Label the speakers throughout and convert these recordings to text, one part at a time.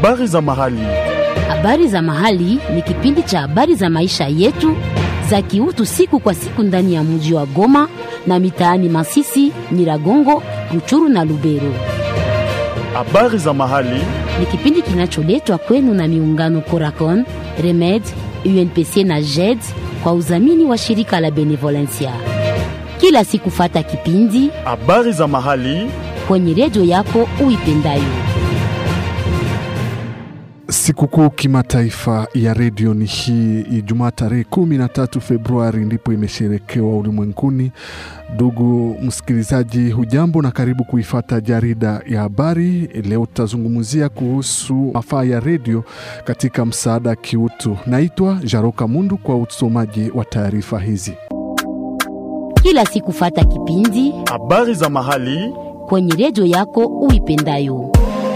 Speaker 1: Habari za mahali.
Speaker 2: Habari za mahali ni kipindi cha habari za maisha yetu za kiutu siku kwa siku ndani ya mji wa Goma na mitaani Masisi, Nyiragongo, Ruchuru na Lubero.
Speaker 1: Habari za mahali.
Speaker 2: Ni kipindi kinacholetwa kwenu na miungano Coracon, Remed, UNPC na JED kwa udhamini wa shirika la Benevolencia. Kila siku fata kipindi
Speaker 1: Habari za mahali.
Speaker 2: kwenye redio yako uipendayo.
Speaker 3: Sikukuu kimataifa ya redio ni hii Ijumaa tarehe 13 Februari ndipo imesherekewa ulimwenguni. Ndugu msikilizaji, hujambo na karibu kuifata jarida ya habari. Leo tutazungumzia kuhusu mafaa ya redio katika msaada kiutu. Naitwa Jaroka Mundu kwa usomaji wa taarifa hizi.
Speaker 2: Kila siku fata kipindi
Speaker 1: Habari za mahali.
Speaker 2: kwenye redio yako uipendayo.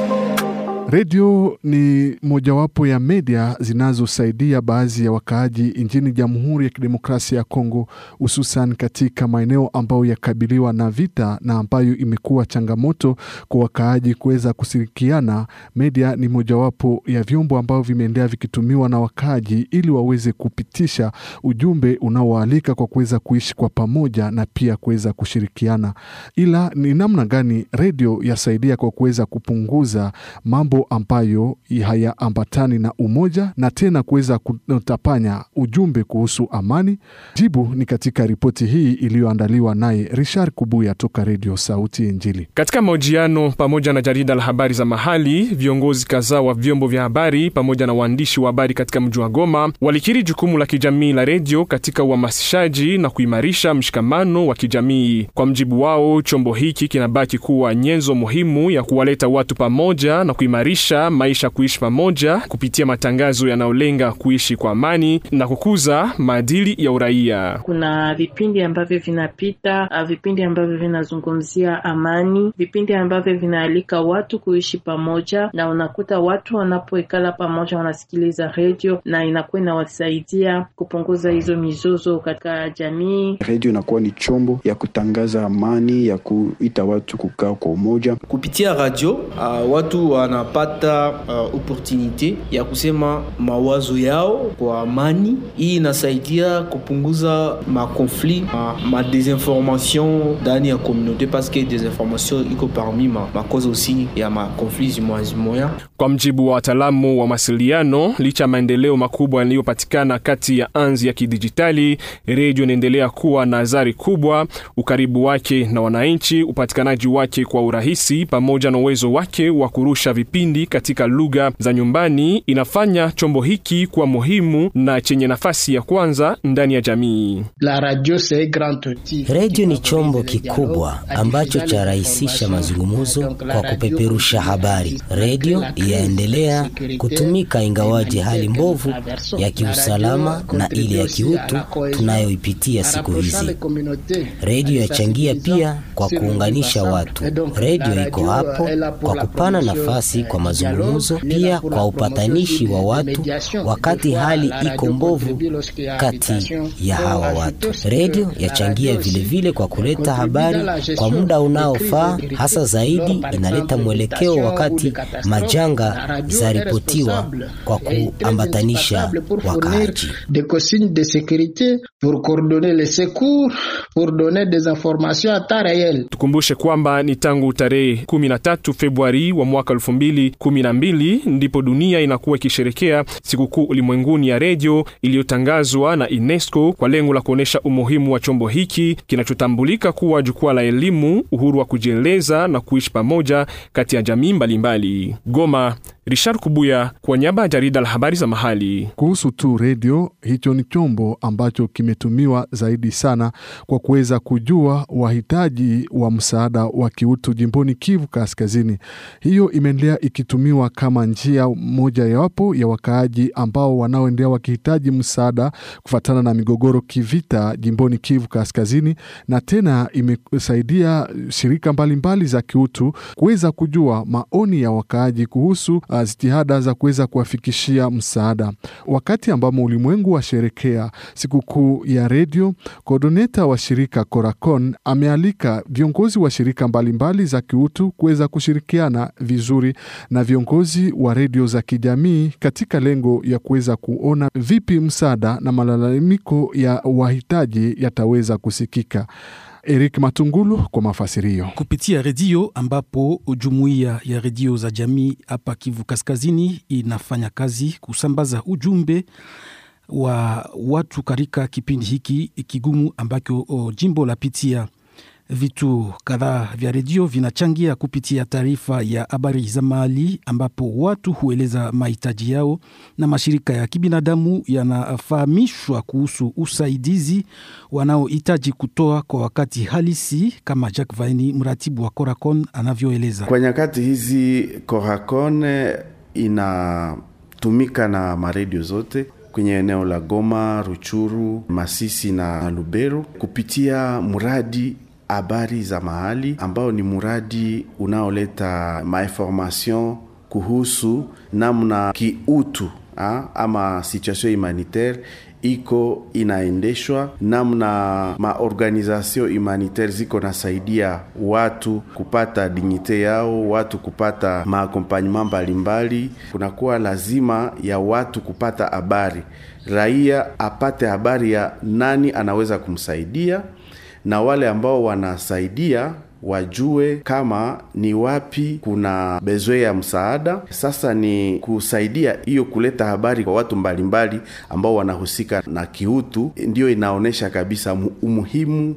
Speaker 3: Redio ni mojawapo ya media zinazosaidia baadhi ya wakaaji nchini Jamhuri ya Kidemokrasia ya Kongo, hususan katika maeneo ambayo yakabiliwa na vita na ambayo imekuwa changamoto kwa wakaaji kuweza kushirikiana. Media ni mojawapo ya vyombo ambavyo vimeendelea vikitumiwa na wakaaji ili waweze kupitisha ujumbe unaoalika kwa kuweza kuishi kwa pamoja na pia kuweza kushirikiana. Ila ni namna gani redio yasaidia kwa kuweza kupunguza mambo ambayo hayaambatani na umoja na tena kuweza kutapanya ujumbe kuhusu amani? Jibu ni katika ripoti hii iliyoandaliwa naye Richard Kubuya toka Redio Sauti Injili.
Speaker 4: Katika mahojiano pamoja na jarida la habari za mahali, viongozi kadhaa wa vyombo vya habari pamoja na waandishi wa habari katika mji wa Goma walikiri jukumu la kijamii la redio katika uhamasishaji na kuimarisha mshikamano wa kijamii. Kwa mjibu wao, chombo hiki kinabaki kuwa nyenzo muhimu ya kuwaleta watu pamoja na kuimarisha maisha kuishi pamoja kupitia matangazo yanayolenga kuishi kwa amani na kukuza maadili ya uraia.
Speaker 5: Kuna vipindi ambavyo vinapita, uh, vipindi ambavyo vinazungumzia amani, vipindi ambavyo vinaalika watu kuishi pamoja, na unakuta watu wanapoikala pamoja wanasikiliza redio na inakuwa inawasaidia kupunguza hizo mizozo katika jamii.
Speaker 6: Redio inakuwa ni chombo ya kutangaza amani, ya kuita watu kukaa kwa umoja.
Speaker 7: Kupitia radio uh, watu wanapata uh, opportunite ya kusema mawazo yao kwa amani. Hii inasaidia kupunguza makonflit ma, ma desinformation ndani ya communauté parce que desinformation iko parmi ma, ma cause aussi ya makonflit zimoya zimoya.
Speaker 4: Kwa mjibu wa wataalamu wa mawasiliano, licha ya maendeleo makubwa yaliyopatikana kati ya anzi ya kidijitali, redio inaendelea kuwa na athari kubwa. Ukaribu wake na wananchi, upatikanaji wake kwa urahisi, pamoja na uwezo wake wa kurusha vipindi katika lugha za nyumbani inafanya chombo hiki kuwa muhimu na chenye nafasi ya kwanza ndani ya jamii.
Speaker 8: Redio ni chombo kikubwa ambacho charahisisha mazungumzo kwa kupeperusha habari. Redio yaendelea kutumika ingawaje hali mbovu ya kiusalama na ile ya kiutu tunayoipitia siku hizi. Redio yachangia pia kwa kuunganisha watu. Redio iko hapo kwa kupana nafasi kwa mazungumzo, pia kwa upatanishi wa watu wakati hali iko mbovu kati ya hawa watu. Redio yachangia vilevile kwa kuleta habari kwa muda unaofaa, hasa zaidi inaleta mwelekeo wakati majanga zaripotiwa kwa kuambatanisha wakaaji.
Speaker 4: Tukumbushe kwamba ni tangu tarehe 13 Februari wa mwaka 2012 ndipo dunia inakuwa ikisherekea sikukuu ulimwenguni ya redio iliyotangazwa na UNESCO kwa lengo la kuonyesha umuhimu wa chombo hiki kinachotambulika kuwa jukwaa la elimu, uhuru wa kujieleza na kuishi pamoja kati ya jamii mbalimbali. Goma, Richard Kubuya kwa niaba ya jarida la habari za mahali.
Speaker 3: Kuhusu tu redio, hicho ni chombo ambacho kimetumiwa zaidi sana kwa kuweza kujua wahitaji wa msaada wa kiutu jimboni Kivu Kaskazini. Hiyo imeendelea ikitumiwa kama njia moja yawapo ya wakaaji ambao wanaoendelea wakihitaji msaada kufuatana na migogoro kivita jimboni Kivu Kaskazini, na tena imesaidia shirika mbalimbali mbali za kiutu kuweza kujua maoni ya wakaaji kuhusu uh, jitihada za kuweza kuwafikishia msaada. Wakati ambamo ulimwengu washerekea sikukuu ya redio, kodoneta wa shirika Coracon amealika viongozi wa shirika mbalimbali mbali za kiutu kuweza kushirikiana vizuri na viongozi wa redio za kijamii katika lengo ya kuweza kuona vipi msaada na malalamiko ya wahitaji yataweza kusikika. Eric Matungulu kwa mafasirio.
Speaker 9: kupitia redio ambapo jumuiya ya redio za jamii hapa Kivu Kaskazini inafanya kazi kusambaza ujumbe wa watu katika kipindi hiki kigumu ambacho o, jimbo la pitia. Vitu kadhaa vya redio vinachangia kupitia taarifa ya habari za mahali, ambapo watu hueleza mahitaji yao na mashirika ya kibinadamu yanafahamishwa kuhusu usaidizi wanaohitaji kutoa kwa wakati halisi, kama Jack Vaini, mratibu wa Coracon, anavyoeleza.
Speaker 10: Kwa nyakati hizi Coracon inatumika na maredio zote kwenye eneo la Goma, Ruchuru, Masisi na Lubero kupitia mradi habari za mahali ambao ni mradi unaoleta mainformation kuhusu namna kiutu ha, ama situation humanitaire iko inaendeshwa, namna maorganization humanitaire ziko nasaidia watu kupata dignite yao, watu kupata maakompanyema mbalimbali. Kunakuwa lazima ya watu kupata habari, raia apate habari ya nani anaweza kumsaidia na wale ambao wanasaidia wajue kama ni wapi kuna bezwe ya msaada. Sasa ni kusaidia hiyo kuleta habari kwa watu mbalimbali ambao wanahusika na kiutu, ndiyo inaonyesha kabisa umuhimu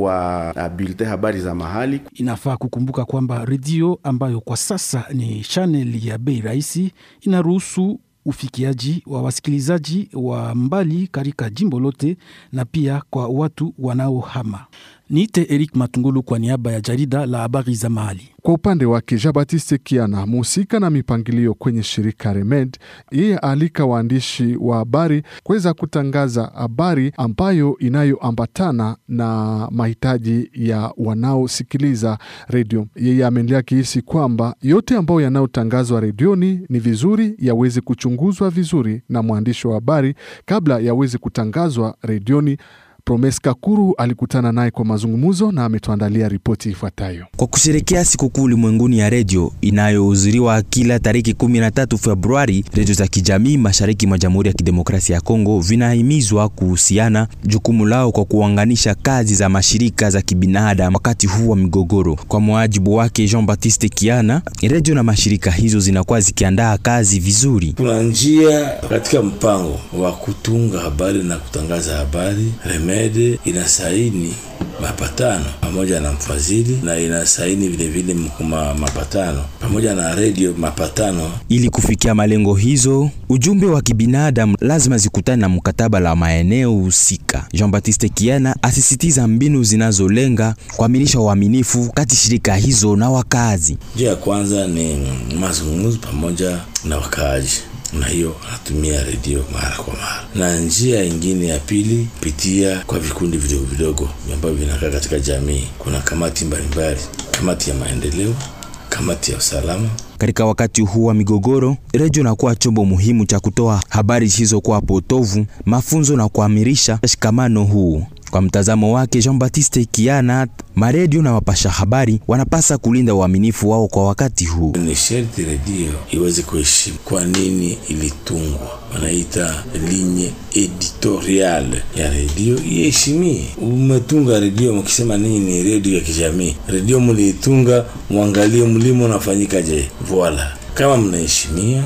Speaker 10: wa bulletin habari za mahali.
Speaker 9: Inafaa kukumbuka kwamba redio ambayo kwa sasa ni channel ya bei rahisi inaruhusu ufikiaji wa wasikilizaji wa mbali katika jimbo lote na pia kwa watu wanaohama. Niite Eric Matungulu kwa niaba ya jarida la habari za mahali.
Speaker 3: Kwa upande wake Jean Baptiste Kiana, mhusika na mipangilio kwenye shirika Remed, yeye aalika waandishi wa habari kuweza kutangaza habari ambayo inayoambatana na mahitaji ya wanaosikiliza redio. Yeye ameendelea kihisi kwamba yote ambayo yanayotangazwa redioni ni vizuri yaweze kuchunguzwa vizuri na mwandishi wa habari kabla yaweze kutangazwa redioni. Promes Kakuru alikutana naye kwa mazungumzo na ametuandalia ripoti ifuatayo.
Speaker 11: Kwa kusherekea sikukuu ulimwenguni ya redio inayohudhuriwa kila tariki 13 Februari, redio za kijamii mashariki mwa Jamhuri ya Kidemokrasia ya Kongo vinahimizwa kuhusiana jukumu lao kwa kuunganisha kazi za mashirika za kibinadamu wakati huu wa migogoro. Kwa muajibu wake Jean Baptiste Kiana, redio na mashirika hizo zinakuwa zikiandaa kazi vizuri.
Speaker 12: Kuna njia katika mpango wa kutunga habari na kutangaza habari Remede inasaini mapatano pamoja na mfadhili na inasaini vilevile ma mapatano pamoja na redio mapatano.
Speaker 11: Ili kufikia malengo hizo, ujumbe wa kibinadamu lazima zikutane na mkataba la maeneo husika. Jean Baptiste Kiana asisitiza mbinu zinazolenga kuaminisha uaminifu kati shirika hizo na wakazi.
Speaker 12: Njia ya kwanza ni mazungumzo pamoja na wakaaji na hiyo anatumia redio mara kwa mara, na njia ingine ya pili pitia kwa vikundi vidogo vidogo ambavyo vinakaa katika jamii. Kuna kamati mbalimbali, kamati ya maendeleo, kamati ya usalama.
Speaker 11: Katika wakati huu wa migogoro, redio inakuwa chombo muhimu cha kutoa habari zisizokuwa potovu, mafunzo na kuamirisha shikamano huu. Kwa mtazamo wake Jean Baptiste Kiana, maredio na wapasha habari wanapasa kulinda uaminifu wao kwa wakati huu.
Speaker 12: Ni sherti redio iweze kuheshimu kwa nini ilitungwa, wanaita linye editorial ya redio iheshimie. Umetunga redio mkisema nini ni redio ya kijamii, redio mliitunga, mwangalie mlimo unafanyika je, voila. Kama mnaheshimia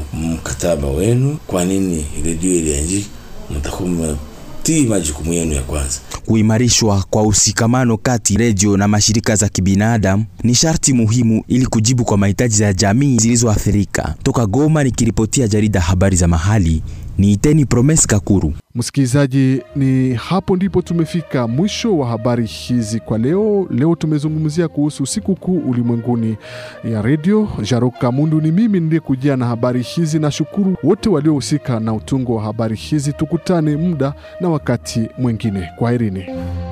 Speaker 12: mkataba wenu, kwa nini redio ilianjika, mtakuwa tii majukumu yenu ya kwanza.
Speaker 11: Kuimarishwa kwa usikamano kati redio na mashirika za kibinadamu ni sharti muhimu ili kujibu kwa mahitaji ya jamii zilizoathirika. Toka Goma nikiripotia jarida habari za mahali, ni Iteni Promes Kakuru.
Speaker 3: Msikilizaji, ni hapo ndipo tumefika mwisho wa habari hizi kwa leo. Leo tumezungumzia kuhusu siku kuu ulimwenguni ya redio. Jaroka Mundu ni mimi niliyekujia na habari hizi, na shukuru wote waliohusika na utungo wa habari hizi. Tukutane muda na wakati mwingine. Kwaherini.